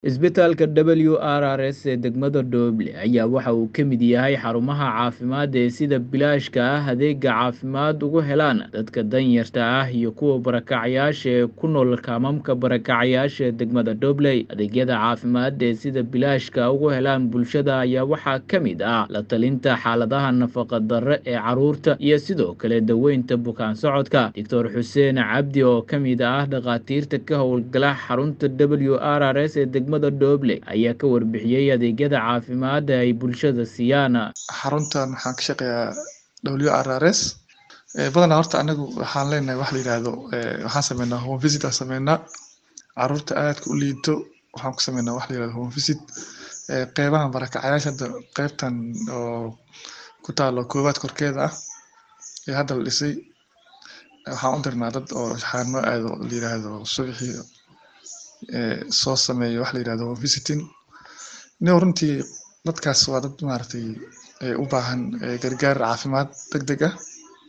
Isbitaalka WRRS ee degmada Dooble ayaa waxa uu ka mid yahay xarumaha caafimaad ee sida bilaashka ah adeegga caafimaad ugu helaan dadka danyarta ah iyo kuwa barakacayaasha ee ku nool kaamamka barakacayaasha ee degmada Dooble. Adeegyada caafimaad ee sida bilaashka ugu helaan bulshada ayaa waxaa ka mid ah la-talinta xaaladaha nafaqa-darre ee carruurta iyo sidoo kale daweynta bukaan-socodka. Dr Xuseen Cabdi oo ka mid ah dhakhaatiirta ka howlgala xarunta WRRS ee degmada Dooble ayaa ka warbixiyey adeegyada caafimaad ee ay bulshada siiyaan. xaruntan waxaan ka shaqeeyaa WRRS ee badanaa horta anagu waxaan leenahay wax la yiraahdo ee waxaan sameynaa home visit aan sameynaa carruurta aadka u liito waxaan ku sameynaa wax la yiraahdo home visit ee qeybahan barakacayaasha hadda qeybtan oo ku taalo koowaad korkeeda ah ee hadda la dhisay waxaan u dirnaa dad oo xaano aado la yiraahdo subaxii ee soo sameeyo wax la yiraahdo home visiting nin runtii dadkaas waa dad maaragtay ee u baahan ee gargaar caafimaad degdeg ah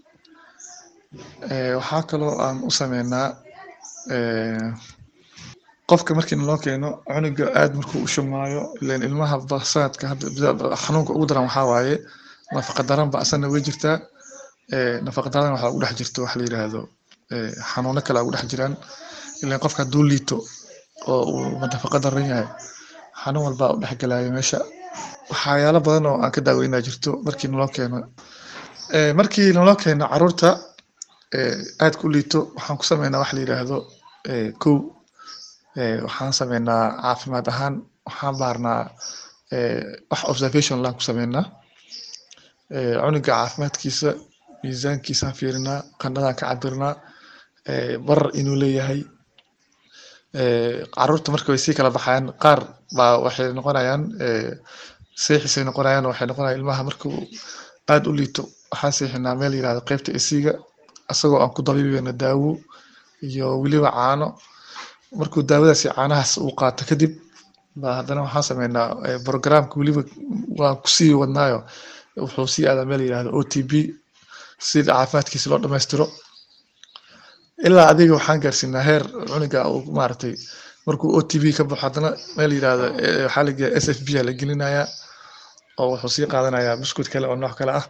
ee waxaa kaloo aan u sameynaa ee qofka markii naloo keeno cunuga aad markuu u shumaayo ileen ilmaha ba- sanadka hadda xanuunka ugu daran waxaa waaye nafaqa daran ba asana way jirtaa ee nafaqa daran waxaa ugu dhex jirto wax la yiraahdo ee xanuuno kale aa ugu dhex jiraan ileen qofka hadduu liito oo uu nafaqa daran yahay xanuun walba u dhex galaayo meesha waxyaalo badan oo aan ka daaweynaa jirto markii naloo keeno ee markii naloo keeno carruurta ee aadka u liito waxaan ku sameynaa wax la yiraahdo ee kow ee waxaan sameynaa caafimaad ahaan waxaan baarnaa ee wax observation laan ku sameynaa ee cunuga caafimaadkiisa miisaankiisaan fiirinaa qandhadaan ka cabirnaa ee barar inuu leeyahay ee carruurta marka way sii kala baxayaan qaar baa waxay noqonayaan ee seexisay noqonayaan waxay noqonayaan ilmaha markuu aad u liito waxaan seexinaa meel la yiraahdo qeybta AC-ga asagoo aan ku dabiibayno daawo iyo weliba caano markuu daawadaas iyo caanahaas uu qaato kadib baa haddana waxaan sameynaa ee programka weliba waan kusii wadnaayo wuxuu sii aadaa meel la yiraahdo OTP si caafimaadkiisa loo dhammaystiro ilaa adiga waxaan gaarsiinaa heer cunuga uu maaragtay markuu OTP ka baxo haddana meel la yiraahdo ee waxaa la geeyaa SFB aa la gelinayaa oo wuxuu sii qaadanayaa buskud kale oo nooc kale ah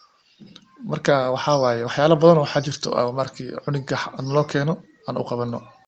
marka waxaa waaye waxyaalo badan oo waxaa jirto oo markii cunuga naloo keeno aan u qabano